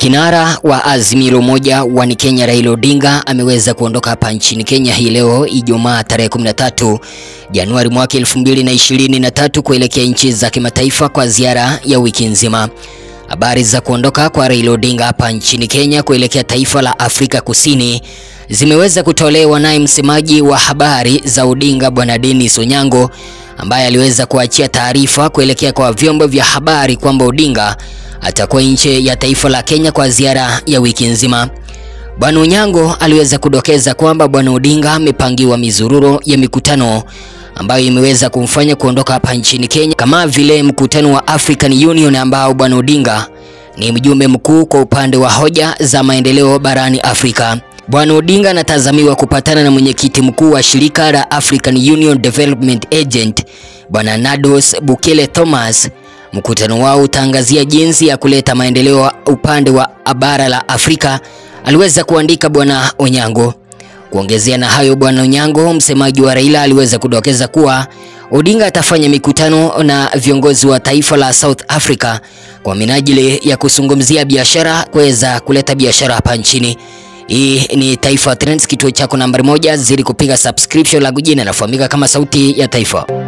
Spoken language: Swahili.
Kinara wa Azimio la Umoja wa Kenya Raila Odinga ameweza kuondoka hapa nchini Kenya hii leo Ijumaa tarehe 13 Januari mwaka 2023 kuelekea nchi za kimataifa kwa ziara ya wiki nzima. Habari za kuondoka kwa Raila Odinga hapa nchini Kenya kuelekea taifa la Afrika Kusini zimeweza kutolewa naye msemaji wa habari za Odinga Bwana Dennis Onyango ambaye aliweza kuachia taarifa kuelekea kwa vyombo vya habari kwamba Odinga atakuwa nje ya taifa la Kenya kwa ziara ya wiki nzima. Bwana Onyango aliweza kudokeza kwamba Bwana Odinga amepangiwa mizururo ya mikutano ambayo imeweza kumfanya kuondoka hapa nchini Kenya kama vile mkutano wa African Union ambao Bwana Odinga ni mjumbe mkuu kwa upande wa hoja za maendeleo barani Afrika. Bwana Odinga anatazamiwa kupatana na mwenyekiti mkuu wa shirika la African Union Development Agent Bwana Nados Bukele Thomas. Mkutano wao utaangazia jinsi ya kuleta maendeleo upande wa bara la Afrika, aliweza kuandika Bwana Onyango. Kuongezea na hayo, Bwana Onyango, msemaji wa Raila, aliweza kudokeza kuwa Odinga atafanya mikutano na viongozi wa taifa la South Africa kwa minajili ya kuzungumzia biashara, kuweza kuleta biashara hapa nchini. Hii ni Taifa Trends, kituo chako nambari moja. Zidi kupiga subscription, langu jina nafahamika kama Sauti ya Taifa.